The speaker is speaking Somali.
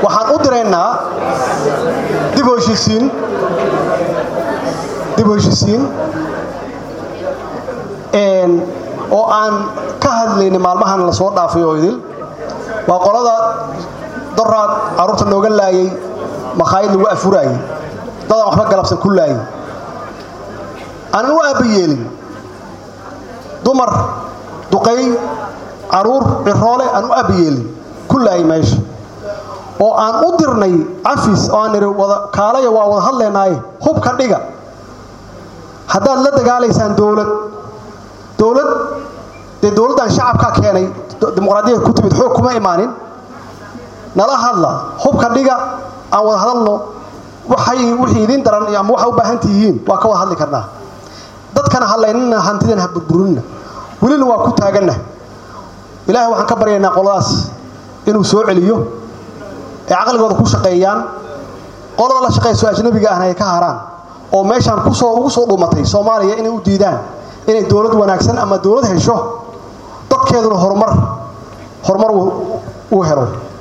waxaan u diraynaa dib u heshisiin dib u heshisiin oo aan ka hadlayna maalmahan la soo dhaafay oo idil waa qolada doraad carruurta nooga laayay makhaayad lagu afuraayay dadaan waxba galabsan ku laayay aanan u aabba yeelin dumar duqay caruur ciroole aan u aabba yeelin ku laayay meesha oo aan u dirnay cafis oo aan nidhi wada kaalaya waa wada hadlaynaaye hubka dhiga haddaad la dagaalaysaan dowlad dowlad dee dowladdan shacabkaa keenay dimuqraadiyada ku timid xoog kuma imaanin nala hadla hubka dhiga aan wada hadalno waxay wixii idiin daran ama waxa u baahan tihiin waa ka wada hadli karnaa dadkana hadlaynina hantidan ha burburinna welina waa ku taaganna ilaahay waxaan ka baryaynaa qoladaas inuu soo celiyo ee caqligooda ku shaqeeyaan qolada la shaqayso ajnabiga ahna ay ka haraan oo meeshaan kusoo ugu soo dhuumatay soomaaliya inay u diidaan inay dowlad wanaagsan ama dowlad hesho dadkeeduna horumar horumar uu helo